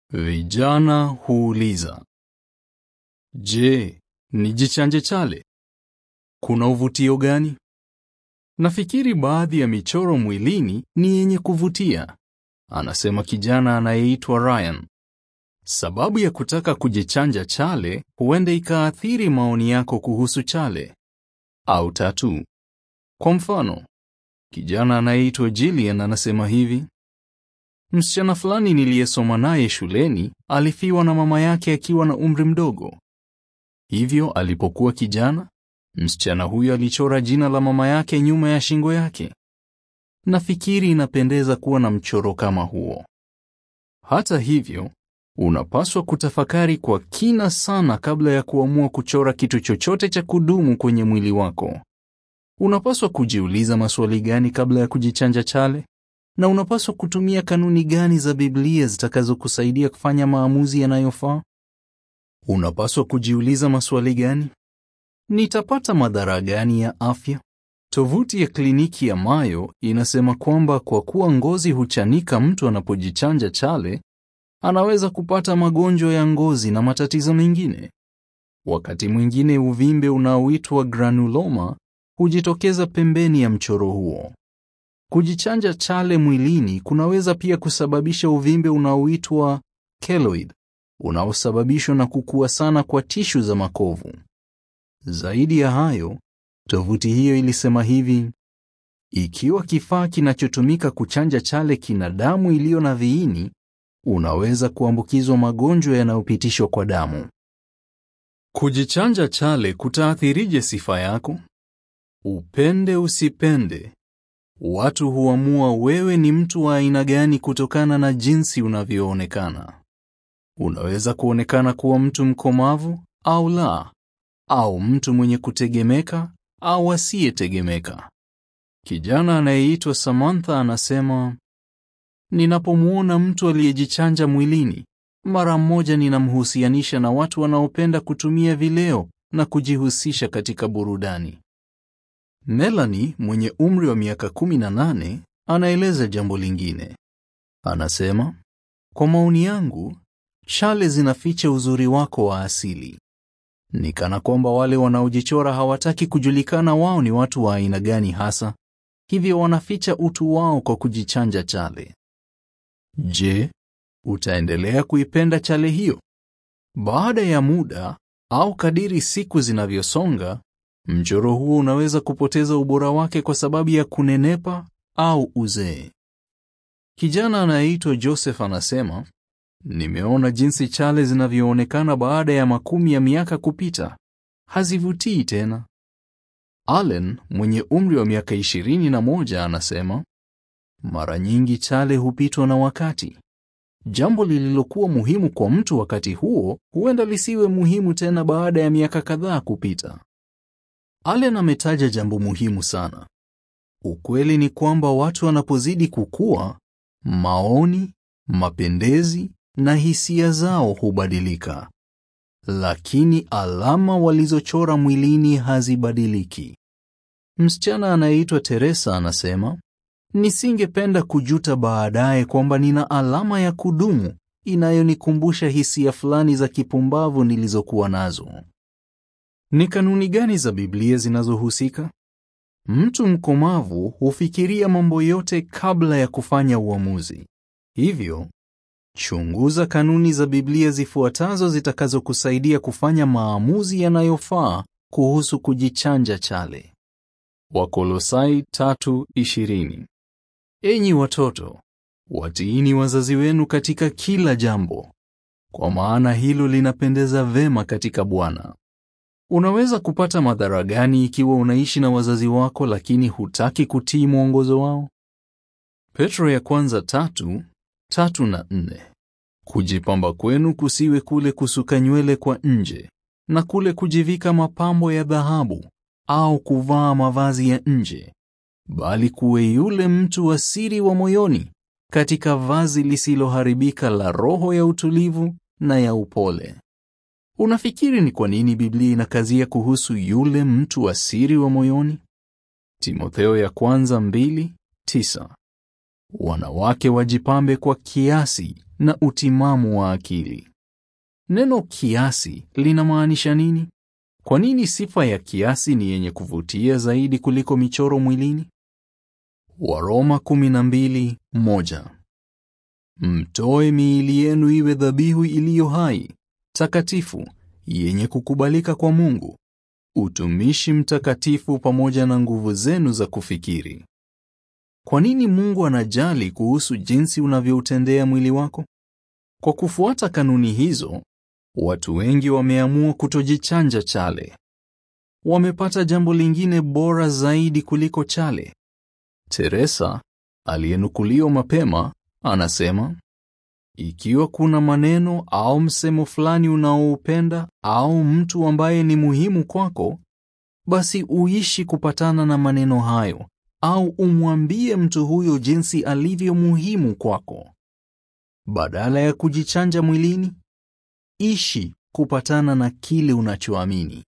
Vijana huuliza, je, nijichanje chale? Kuna uvutio gani? Nafikiri baadhi ya michoro mwilini ni yenye kuvutia, anasema kijana anayeitwa Ryan. Sababu ya kutaka kujichanja chale huenda ikaathiri maoni yako kuhusu chale au tatu. Kwa mfano, kijana anayeitwa Jillian anasema hivi: msichana fulani niliyesoma naye shuleni alifiwa na mama yake akiwa na umri mdogo. Hivyo alipokuwa kijana, msichana huyo alichora jina la mama yake nyuma ya shingo yake. Nafikiri inapendeza kuwa na mchoro kama huo. Hata hivyo, unapaswa kutafakari kwa kina sana kabla ya kuamua kuchora kitu chochote cha kudumu kwenye mwili wako. Unapaswa kujiuliza maswali gani kabla ya kujichanja chale? Na unapaswa kutumia kanuni gani za Biblia zitakazokusaidia kufanya maamuzi yanayofaa? Unapaswa kujiuliza maswali gani? Nitapata madhara gani ya afya? Tovuti ya kliniki ya Mayo inasema kwamba kwa kuwa ngozi huchanika mtu anapojichanja chale, anaweza kupata magonjwa ya ngozi na matatizo mengine. Wakati mwingine uvimbe unaoitwa granuloma hujitokeza pembeni ya mchoro huo. Kujichanja chale mwilini kunaweza pia kusababisha uvimbe unaoitwa keloid unaosababishwa na kukua sana kwa tishu za makovu. Zaidi ya hayo, tovuti hiyo ilisema hivi: ikiwa kifaa kinachotumika kuchanja chale kina damu iliyo na viini, unaweza kuambukizwa magonjwa yanayopitishwa kwa damu. Kujichanja chale kutaathirije sifa yako? Upende usipende, watu huamua wewe ni mtu wa aina gani kutokana na jinsi unavyoonekana. Unaweza kuonekana kuwa mtu mkomavu au la, au mtu mwenye kutegemeka au asiyetegemeka. Kijana anayeitwa Samantha anasema, ninapomwona mtu aliyejichanja mwilini, mara moja ninamhusianisha na watu wanaopenda kutumia vileo na kujihusisha katika burudani. Melanie mwenye umri wa miaka 18 anaeleza jambo lingine. Anasema, kwa maoni yangu, chale zinaficha uzuri wako wa asili. Ni kana kwamba wale wanaojichora hawataki kujulikana wao ni watu wa aina gani hasa, hivyo wanaficha utu wao kwa kujichanja chale. Je, utaendelea kuipenda chale hiyo? Baada ya muda au kadiri siku zinavyosonga, mchoro huo unaweza kupoteza ubora wake kwa sababu ya kunenepa au uzee. Kijana anayeitwa Joseph anasema, nimeona jinsi chale zinavyoonekana baada ya makumi ya miaka kupita. Hazivutii tena. Allen mwenye umri wa miaka ishirini na moja anasema, mara nyingi chale hupitwa na wakati. Jambo lililokuwa muhimu kwa mtu wakati huo huenda lisiwe muhimu tena baada ya miaka kadhaa kupita. Allen ametaja jambo muhimu sana. Ukweli ni kwamba watu wanapozidi kukua, maoni, mapendezi na hisia zao hubadilika, lakini alama walizochora mwilini hazibadiliki. Msichana anayeitwa Teresa anasema, nisingependa kujuta baadaye kwamba nina alama ya kudumu inayonikumbusha hisia fulani za kipumbavu nilizokuwa nazo. Ni kanuni gani za Biblia zinazohusika? Mtu mkomavu hufikiria mambo yote kabla ya kufanya uamuzi. Hivyo, chunguza kanuni za Biblia zifuatazo zitakazokusaidia kufanya maamuzi yanayofaa kuhusu kujichanja chale. Wakolosai 3:20. Enyi watoto, watiini wazazi wenu katika kila jambo, kwa maana hilo linapendeza vema katika Bwana. Unaweza kupata madhara gani ikiwa unaishi na wazazi wako lakini hutaki kutii mwongozo wao? Petro ya kwanza tatu, tatu na nne. Kujipamba kwenu kusiwe kule kusuka nywele kwa nje na kule kujivika mapambo ya dhahabu au kuvaa mavazi ya nje, bali kuwe yule mtu wa siri wa moyoni katika vazi lisiloharibika la roho ya utulivu na ya upole. Unafikiri ni kwa nini Biblia inakazia kuhusu yule mtu wa siri wa moyoni? Timotheo ya kwanza mbili, tisa. Wanawake wajipambe kwa kiasi na utimamu wa akili. Neno kiasi linamaanisha nini? Kwa nini sifa ya kiasi ni yenye kuvutia zaidi kuliko michoro mwilini? Waroma 12:1 Mtoe miili yenu iwe dhabihu iliyo hai, takatifu, yenye kukubalika kwa Mungu, utumishi mtakatifu pamoja na nguvu zenu za kufikiri. Kwa nini Mungu anajali kuhusu jinsi unavyoutendea mwili wako? Kwa kufuata kanuni hizo, watu wengi wameamua kutojichanja chale. Wamepata jambo lingine bora zaidi kuliko chale. Teresa, aliyenukuliwa mapema, anasema, ikiwa kuna maneno au msemo fulani unaoupenda au mtu ambaye ni muhimu kwako, basi uishi kupatana na maneno hayo au umwambie mtu huyo jinsi alivyo muhimu kwako. Badala ya kujichanja mwilini, ishi kupatana na kile unachoamini.